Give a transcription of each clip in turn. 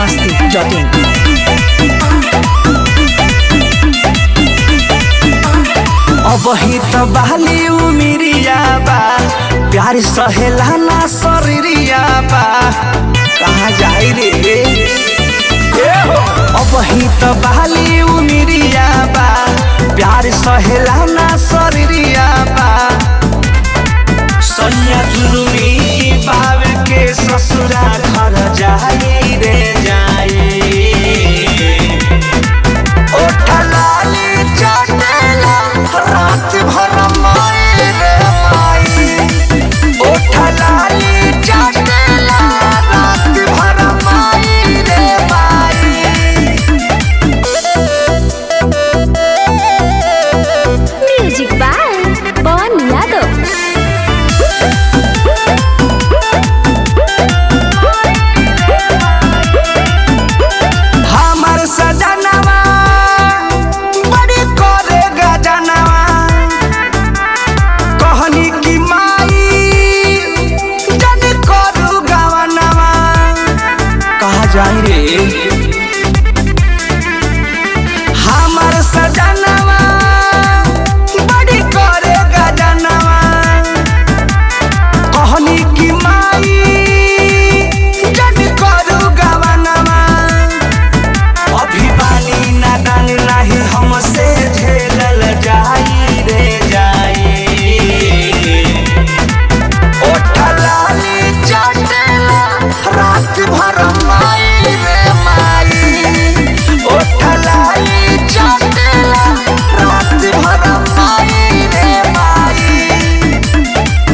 masti.in. अबही त बहली उमिरिया बा प्यार सहेला ना शरीरिया बा कहाँ जाई रे ए हो अबही त बहली उमिरिया बा प्यार सहेला ना शरीरिया बा सैया जुलुमी बाब के ससुरा घर जाई रे जाई ओठलाली चटेला रात भर माई रे माई ओठलाली चटेला रात भर माई रे माई म्यूजिक बाय पवन यादव हमर सजनवा बड़ी करे गजनवा कहनी की माई जन करू गवनवा कहा जाई रे हमर सजनवा बड़ी करे गजनवा कहनी की माई जन करू गवनवा अभी बानी नादान नाही हमसे झेलल जाई रे जाई ओठलाली चटेला रात भर माई रे माई ओठलाली चटेला रात भर माई रे माई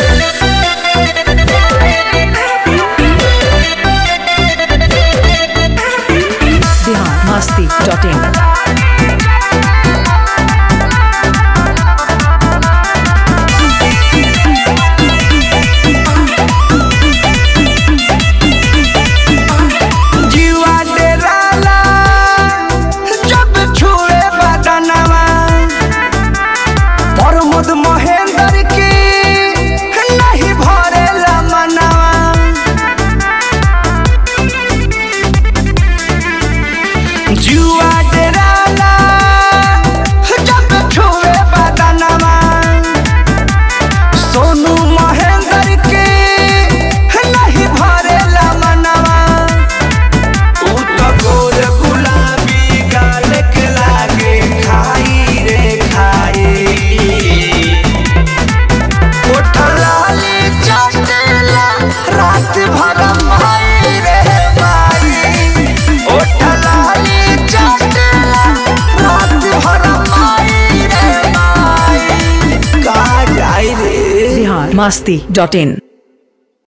Bihar masti.in. जीवा डेराला जब छुए बदनवा प्रमोद महेंद्र की नहीं भरेला मनवा जुआ डेराला जब छुए बदनवा सोनू महेंद्र के नहीं भरेला मनवा उ त गोर गुलाबी गाल के लागे खाई रे खाई ओठलाली चटेला रात भर माई रे माई ओठलाली चटेला रात भर माई रे माई का जाई रे Bihar masti.in.